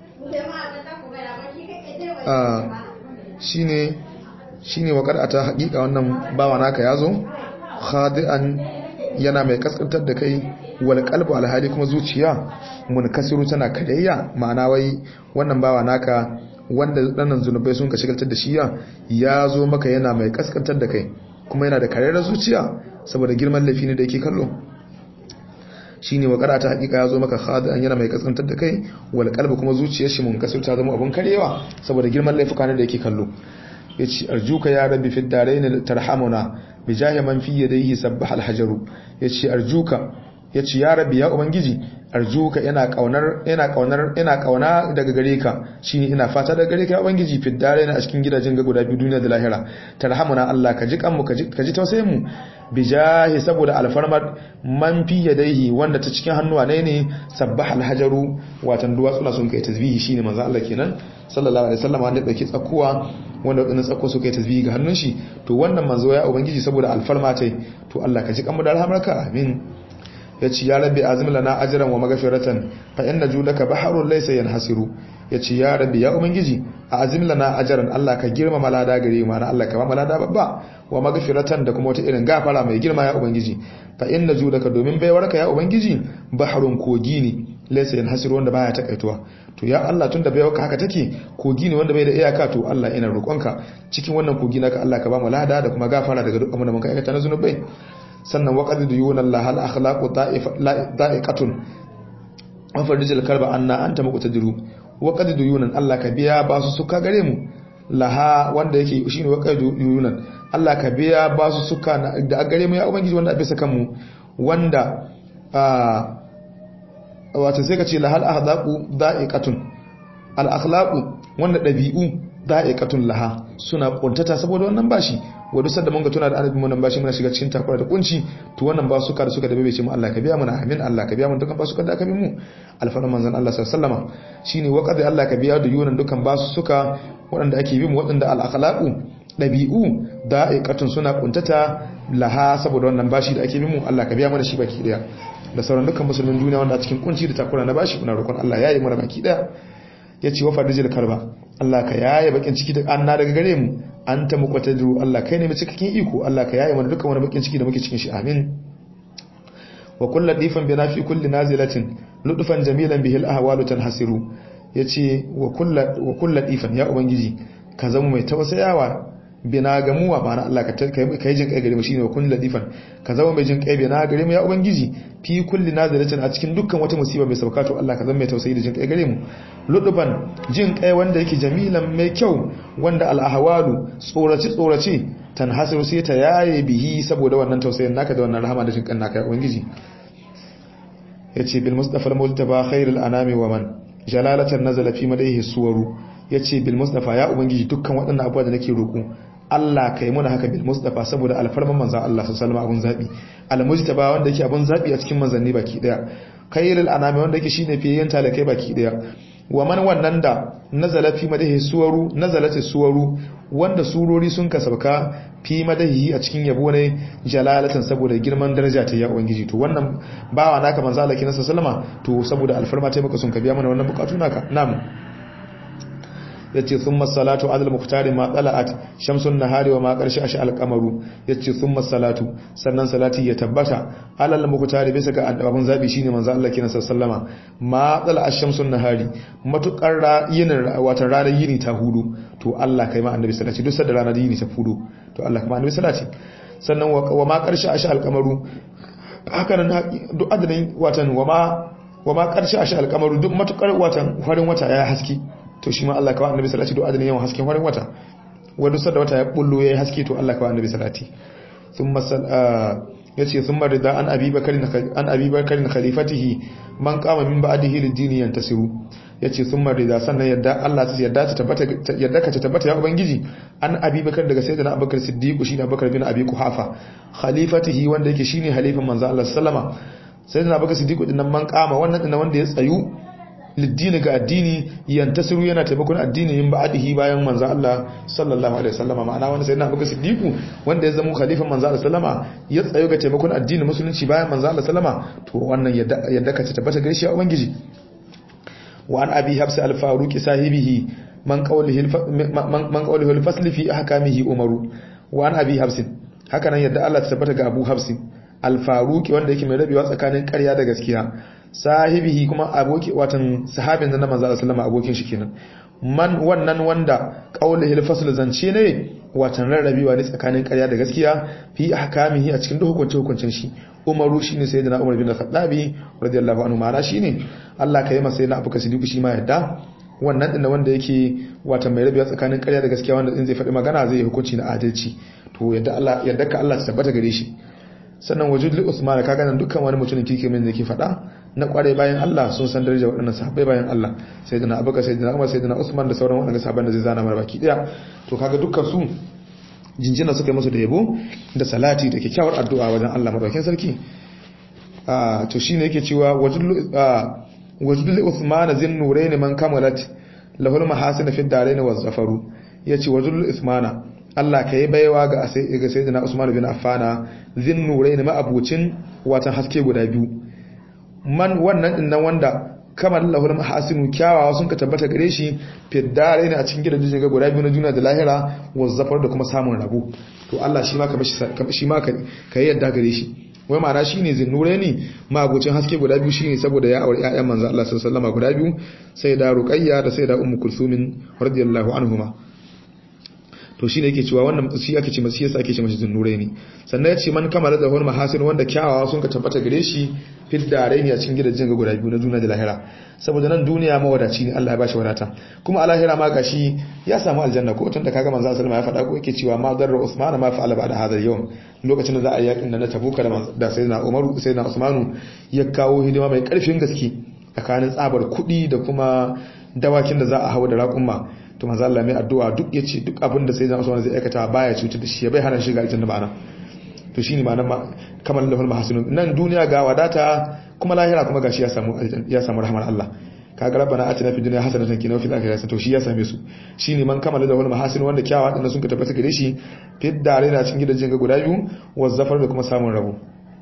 ah shine shine wa qad ata hakika wannan bawa naka ya zo khadian yana mai kaskantar da kai wal qalbu alhali kuma zuciya munkasiru tana kadayya ma'ana wai wannan bawa naka wanda ɗannan zunubai sun ka shigaltar da shi ya zo maka yana mai kaskantar da kai kuma yana da karera zuciya saboda girman laifi ne da yake kallo shi ne wakara ta hakika ya zo maka khadi'an yana mai kaskantar da kai wal qalbi kuma zuciyar shi munkasir ta zama abun karewa saboda girman laifuka ne da yake kallo yace arjuka ya rabbi fid darain tarhamuna bi jahi man fi yadayhi sabbaha al hajaru yace arjuka yace ya rabbi ya ubangiji arjuka ina kaunar ina kaunar ina kauna daga gare ka shine ina fata daga gare ka ya ubangiji fi dare na a cikin gidajen ga guda biyu duniya da lahira tarhamuna Allah ka ji kanmu ka ji tausayin mu bijahi saboda alfarmar man fi yadaihi wanda ta cikin hannuwa ne ne sabbaha alhajaru watan duwatsuna sun kai tasbihi shine manzo Allah kenan sallallahu alaihi wasallam wanda dauki tsakuwa wanda wadannan tsakko su kai tasbihi ga hannun shi to wannan manzo ya ubangiji saboda alfarma tai to Allah ka ji kanmu da rahmarka amin yace ya rabbi azim lana ajran wa maghfiratan fa inna judaka baharun laysa yanhasiru yace ya rabbi ya ubangiji azim lana ajran Allah ka girmama lada gare mu Allah ka ba mu lada babba wa maghfiratan da kuma wata irin gafara mai girma ya ubangiji fa inna judaka domin baiwarka ya ubangiji baharun kogi ne laysa yanhasiru wanda baya takaituwa to ya Allah tunda baiwarka haka take kogi ne wanda bai da iyaka to Allah ina roƙonka cikin wannan kogi naka Allah ka ba mu lada da kuma gafara daga duk abin da muka aikata na zunubai sannan waƙar da yunan lahal akhlaqu da'iqatun wa farijil kalba anna anta muqtadiru waƙar da yunan Allah ka biya ba su suka gare mu laha wanda yake shine waƙar da yunan Allah ka biya ba su suka da gare mu ya ubangiji wanda bisa kan mu wanda wato sai ka ce lahal akhlaqu da'iqatun al akhlaqu wanda dabi'u da'iqatun laha suna kuntata saboda wannan bashi wa duk sanda mun ga tuna da annabi mun bashi muna shiga cikin takura da kunci to wannan ba su da suka da bai ce mu Allah ka biya mana amin Allah ka biya mana dukkan ba su da aka bi mu alfarman manzon Allah sallallahu alaihi wasallama shine wa qad Allah ka biya da yunan dukkan ba su suka waɗanda ake bi mu waɗanda al akhlaqu dabi'u da'iqatun suna kuntata laha saboda wannan bashi da ake bi mu Allah ka biya mana shi baki daya da sauran dukkan musulmin duniya wanda a cikin kunci da takura na bashi muna roƙon Allah yayi mana baki daya yace wa fadijil karba Allah ka yaye bakin ciki da anna daga gare mu anta muqtadiru Allah kai ne mai cikakken iko Allah ka yaye mana dukkan wani bakin ciki da muke cikin shi amin wa kullu difan bina fi kulli nazilatin ludfan jamilan bihil ahwalu tanhasiru yace wa kullu wa kullu difan ya ubangiji ka zama mai tausayawa bina gamuwa ba na Allah ka kai jin kai gare mu shine wa kullu ladifan ka zama mai jin kai bina gare mu ya ubangiji fi kulli nazalatin a cikin dukkan wata musiba mai sauka to Allah ka zama mai tausayi da jin kai gare mu luduban jin kai wanda yake jamilan mai kyau wanda al ahwalu tsoraci tsoraci tanhasiru sai ta yaye bihi saboda wannan tausayin naka da wannan rahama da jin kan naka ya ubangiji yace bil mustafa al multaba khairul anami wa man jalalatan nazala fi madaihi suwaru yace bil mustafa ya ubangiji dukkan waɗannan abubuwa da nake roƙo Allah ka yi muna haka bil mustafa saboda alfarman manzan Allah su salama abun zaɓi almujtaba wanda yake abun zaɓi a cikin manzanni baki ɗaya khairul anami wanda yake shine fiye talakai baki ɗaya wa man wannan da nazala fi madahi suwaru nazalati suwaru wanda surori sun kasabka fi madahi a cikin yabo ne jalalatan saboda girman daraja ta ya ubangiji to wannan bawa naka manzo Allah kina sallama to saboda alfarma ta maka sun ka biya mana wannan bukatu naka na'am yace thumma salatu adal muqtari ma tala'at shamsun nahari wa ma qarshi ash al-qamaru yace thumma salatu sannan salati ya tabbata alal muqtari bisa ga abun zabi shine manzo Allah kina sallama ma tala'at shamsun nahari matukar yinin watan ranar yini ta hudu to Allah kai ma annabi salati duk sadda ranar yini ta hudu to Allah kai ma annabi salati sannan wa ma qarshi ash al-qamaru haka nan duk adadin watan wa ma wa ma qarshi ash al-qamaru duk matukar watan farin wata ya haske to shi ma Allah kawai annabi salati do adalin yawan hasken farin wata wanda sadda wata ya bullo yayi haske to Allah kawai annabi salati thumma sal yace thumma rida an abi bakarin an abi bakarin khalifatihi man qama min ba'dihi lid-dini yantasiru yace thumma rida sannan yadda Allah ta yadda ta tabbata yadda ka ta tabbata ya ubangiji an abi bakar daga sayyidina abubakar siddiq shi ne abubakar bin abi kuhafa khalifatihi wanda yake shine halifan manzo Allah sallama sayyidina abubakar siddiq din nan man qama wannan din wanda ya tsayu liddini ga addini yantasiru yana taimakon addini yin ba'adihi bayan manzo Allah sallallahu alaihi wasallama ma'ana wani sayyidina Abubakar Siddiq wanda ya zama khalifan manzo Allah sallama ya tsayo ga taimakon addini musulunci bayan manzo Allah sallama to wannan yadda yadda ka tabbata gaishe a ubangiji wa an abi habs al-faruq sahibihi man qawlihi man qawlihi al-fasl fi ahkamihi umaru wa an abi habs haka nan yadda Allah ta tabbata ga Abu Habs al-faruq wanda yake mai rabewa tsakanin ƙarya da gaskiya sahibihi kuma aboki watan sahabin nan manzo sallallahu abokin shi kenan man wannan wanda qauluhi al-fasl zance ne watan rarrabewa ne tsakanin ƙarya da gaskiya fi ahkamihi a cikin hukunce hukuncin shi umaru shine sayyidina umar bin khattabi radiyallahu anhu ma'ana shine Allah ka yi masa sayyidina abubakar siddiq shi ma yadda wannan din wanda yake watan mai rabewa tsakanin ƙarya da gaskiya wanda in zai faɗi magana zai yi hukunci na adalci to yadda Allah yadda ka Allah ta tabbata gare shi sannan wajudul usman kaga nan dukkan wani mutumin kike min da ke faɗa na kware bayan Allah sun san daraja waɗannan sahabbai bayan Allah sayyidina abubakar sayyidina umar sayyidina usman da sauran waɗannan sahabban da zai zana mara baki daya to kaga dukkan su jinjina suka yi musu da yabo da salati da kyakkyawar addu'a wajen Allah madaukakin sarki ah to shine yake cewa wajudul wajudul usman zin nurayn man kamalat lahul mahasin fi darain wa zafaru yace wajudul usmana Allah ka yi baiwa ga Sayyidina Usman bin Affana zin nurai ne ma'abucin watan haske guda biyu man wannan din nan wanda kamar lahul mahasinu kyawawa sun ka tabbata gare shi fiddare ne a cikin gidajen ga guda biyu na juna da lahira wa zafar da kuma samun rabo to Allah shi ma ka shi ma ka yi yadda gare shi wai ma'ana shine zin nurai ne ma'abucin haske guda biyu shine saboda ya aure ƴaƴan manzo Allah sallallahu alaihi wasallam guda biyu sai da Ruqayya da sai da Ummu Kulsum radiyallahu anhuma to shi ne yake cewa wannan shi ake ce masu yasa ake ce mashi zunnure ne sannan ya ce man kamar da wani mahasin wanda kyawawa sun ka tabbata gare shi fil dare ne a cikin gidajen ga guda biyu na duniya da lahira saboda nan duniya mawadaci ne Allah ya bashi wadata kuma a lahira ma gashi ya samu aljanna ko tun da kaga manzo sallallahu ya faɗa ko yake cewa ma darra usman ma fa'ala ba'da hadha al-yawm lokacin da za a yi yakin na tabuka da da sayyidina umar sayyidina usmanu ya kawo hidima mai karfin gaske tsakanin tsabar kuɗi da kuma dawakin da za a hawa da raƙumma to manzo Allah mai addu'a duk yace duk abin da sayyidina Usman zai aikata baya cutar da shi bai hana shiga aljanna ma'ana to shine ma'anar kamar lahul mahsinun nan duniya ga wadata kuma lahira kuma gashi ya samu ya samu rahmar Allah kaga rabbana atina fid dunya hasanatan wa fil akhirati hasanatan to shi ya same su shine man kamala lahul mahasin wanda kyawawa din sun ka tabbata gare shi fid dare na cikin gidajen ga guda biyu wa zafar da kuma samun rabo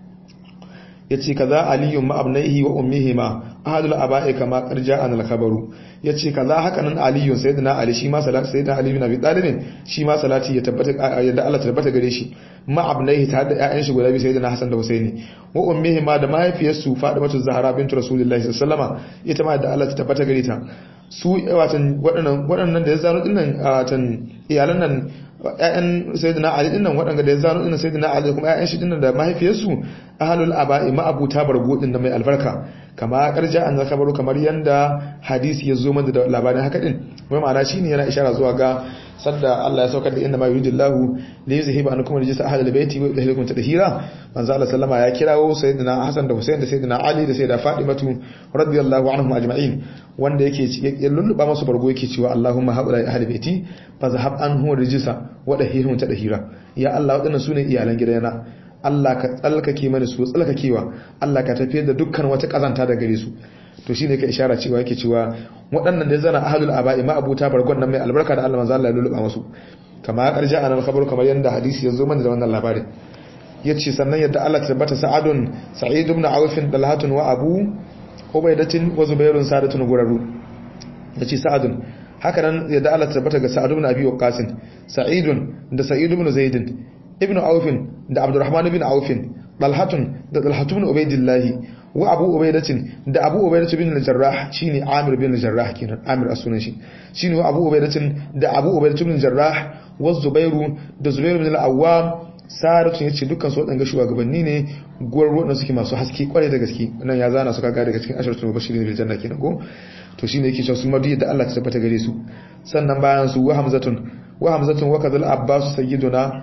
yace kaza aliyun ma abnaihi wa ummihi ma ahadul aba'i kama qarja an al khabaru yace kaza haka nan aliyun sayyidina ali shi ma salatu sayyidina ali bin abi talib shi ma salati ya tabbata yadda Allah tabbata gare shi ma abnaihi ta da ƴaƴan shi guda biyu sayyidina hasan da husaini wa ummihi ma da mahaifiyarsu fadimatu zahra bintu rasulullahi sallallahu alaihi wasallama ita ma da Allah ta tabbata gare ta su watan waɗannan waɗannan da ya zano dinnan watan iyalan nan ƴaƴan sayyidina ali dinnan waɗanda da ya zano dinnan sayyidina ali kuma ƴaƴan shi dinnan da mahaifiyarsu ahlul aba'i ma abuta bargo din da mai albarka kama karja an zakabaru kamar yanda hadisi ya zo mana da labarin haka din wai ma'ana shine yana ishara zuwa ga sadda Allah ya saukar da inna ma yuridullahu li yuzhiba ankum rijsa ahlil baiti wa yudhhirukum tadhira manzo Allah sallama ya kirawo sayyidina Hassan da Hussein da sayyidina Ali da sayyida Fatimatu radiyallahu anhum ajma'in wanda yake ya lulluba masu bargo yake cewa Allahumma haula ahli baiti fa zahab anhum rijsa wa dahirhum tadhira ya Allah wadannan sune iyalan gidana Allah ka tsalkake mana su tsalkakewa Allah ka tafiyar da dukkan wata kazanta da gare su to shine ka ishara cewa yake cewa waɗannan da zana ahlul aba'i ma abuta bargon nan mai albarka da Allah manzo Allah ya lulluba musu kama karja anan khabar kamar yanda hadisi ya zo mana da wannan labarin yace sannan yadda Allah ta tabbata sa'adun sa'id ibn auf dalhatun wa abu ubaidatin wa zubairun sadatun guraru yace sa'adun haka nan yadda Allah ta tabbata ga sa'ad ibn abi waqas sa'idun da sa'id ibn zaidin ibn aufin da abdurrahman ibn aufin dalhatun da dalhatu ibn ubaidillah wa abu ubaidatin da abu ubaidatu bin al-jarrah shine amir bin al-jarrah kenan amir asunan shi shine wa abu ubaidatin da abu ubaidatu bin al-jarrah wa zubairu da zubairu bin al-awwam saratu yace dukkan su wadanga shugabanni ne gwarwo da suke masu haske kware da gaske nan ya zana su kaga daga cikin asharatul mubashirin bil janna kenan ko to shine yake cewa su madu da Allah ta tabbata gare su sannan bayan su wa hamzatun wa hamzatun wa kadhal abbas sayyiduna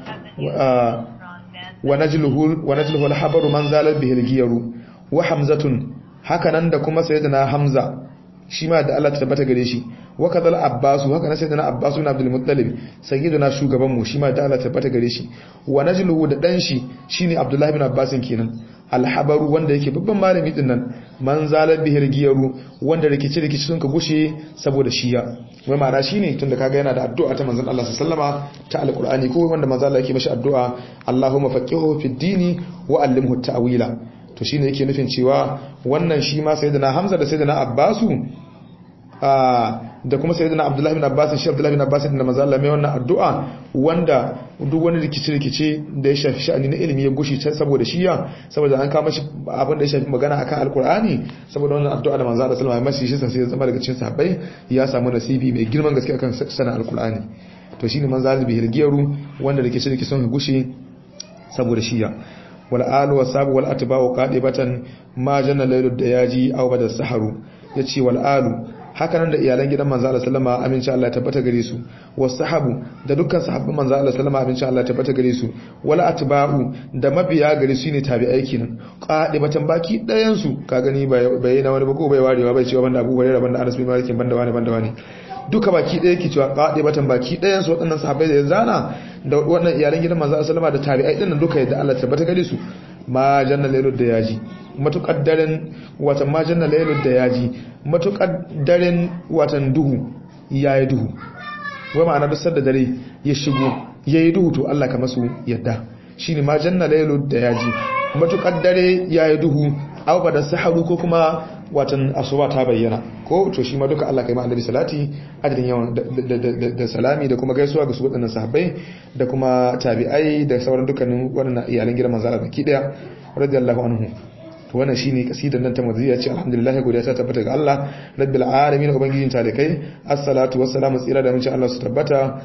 wa najluhu wa najluhu al-habaru man zalal bihi al-giyaru wa hamzatun hakanan da kuma sayyidina hamza shi ma da Allah ta tabbata gare shi wa kadhal abbas haka nan sayyidina abbas ibn abdul muttalib sayyidina shugaban mu shi ma da Allah ta tabbata gare shi wa najluhu da dan shi shine abdullahi ibn abbas kenan alhabaru wanda yake babban malami din nan man zalar bihir giyaru wanda rikici rikici sun ka gushe saboda shiya wai ma'ana shine tunda kaga yana da addu'a ta manzon Allah sallama ta alqur'ani ko wanda manzon Allah yake mashi addu'a Allahumma faqihu fid dini wa allimhu ta'wila to shine yake nufin cewa wannan shi ma sayyidina Hamza da sayyidina Abbasu da kuma sayyidina Abdullahi ibn Abbas shi Abdullahi ibn Abbas da manzo Allah mai wannan addu'a wanda duk wani rikici rikici da ya shafi sha'ani na ilimi ya gushi saboda shiya saboda an kama shi abin da ya shafi magana akan alkur'ani saboda wannan addu'a da manzo Allah sallallahu alaihi wasallam sai ya zama daga cikin sahabbai ya samu nasibi mai girman gaske akan sanin alkur'ani to shine manzo Allah bi hirgiyaru wanda rikici rikici sun gushi saboda shiya wal alu wasabu wal atba'u qadibatan ma janna laylud dayaji aw bada saharu yace wal alu haka nan da iyalan gidan manzo Allah sallama aminci Allah ya tabbata gare su wasahabu da dukkan sahabban manzo Allah sallama aminci Allah ya tabbata gare su wala atba'u da mabiya gare su ne tabi'ai kenan qadibatan baki dayan su ka gani bai na wani ba ko bai warewa bai cewa banda Abu Hurairah banda Anas bin Malik banda wani banda wani duka baki daya ke cewa qadibatan baki dayan su waɗannan sahabbai da zana da waɗannan iyalan gidan manzo Allah sallama da tabi'ai din duka yadda Allah ya tabbata gare su ma janna lailud da yaji matukar daren watan ma janna lailud da yaji matukar daren watan duhu yayi duhu wai ma'ana duk sanda dare ya shigo yayi duhu to Allah ka masu yadda shine ma janna lailud da yaji matukar dare yayi duhu aw ba da saharu ko kuma watan asuba ta bayyana ko to shi ma duka Allah kai ma annabi salati adadin yawan da salami da kuma gaisuwa ga su waɗannan sahabbai da kuma tabi'ai da sauran dukkanin waɗannan iyalan gidan manzo Allah baki daya radiyallahu anhu to wannan shine kasidar nan ta maziya ce alhamdulillah godiya ta tabbata ga Allah rabbil alamin ubangijin talikai assalatu wassalamu tsira da mun Allah su tabbata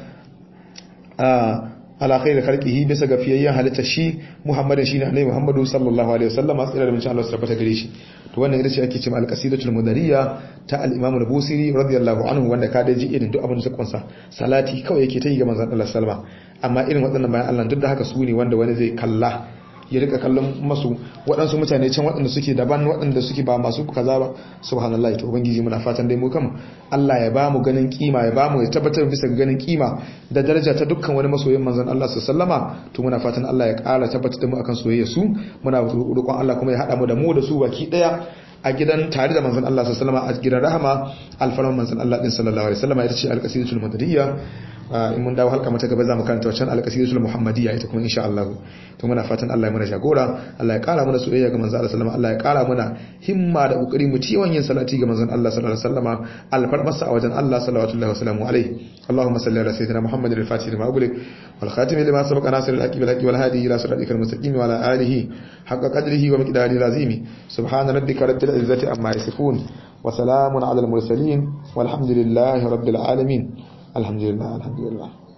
ala khairi khalqihi bisa ga fiyayyen halitta shi Muhammadin shine Annabi Muhammadu sallallahu alaihi wasallam tsira da mun Allah su tabbata gare shi to wannan ita ce ake cewa al-qasidatul mudariya ta al-Imam al-Busiri radiyallahu anhu wanda ka da ji irin duk abin da kunsa salati kawai yake ta yi ga manzon Allah sallama amma irin waɗannan bayan Allah duk da haka su ne wanda wani zai kalla ya rika kallon masu waɗansu mutane can waɗanda suke daban waɗanda suke ba masu kaza ba subhanallahi to ubangiji muna fatan dai mu kan Allah ya ba mu ganin kima ya ba mu ya tabbatar bisa ganin kima da daraja ta dukkan wani masoyin manzon Allah sallama to muna fatan Allah ya ƙara tabbatar da mu akan soyayya su muna roƙon Allah kuma ya haɗa mu da mu da su baki ɗaya a gidan tare da manzon Allah sallallahu alaihi wasallam a gidan rahama alfarman manzon Allah din sallallahu alaihi wasallam ita ce alqasidatul madaniyya in mun dawo halka mata gaba zamu karanta wancan alqasidatul muhammadiyya ita kuma insha Allah to muna fatan Allah ya mana jagora Allah ya kara mana soyayya ga manzon Allah sallallahu alaihi wasallam Allah ya kara mana himma da kokari mu ci yin salati ga manzon Allah sallallahu alaihi wasallam alfarmasa a wajen Allah sallallahu alaihi wasallam alaihi اللهم صل على سيدنا محمد الفاتح لما أغلق والخاتم لما سبق ناصر الحق بالحق والهادي إلى صراطك المستقيم وعلى آله حق قدره ومقداره العظيم سبحان ربك رب العزة عما يصفون وسلام على المرسلين والحمد لله رب العالمين الحمد لله الحمد لله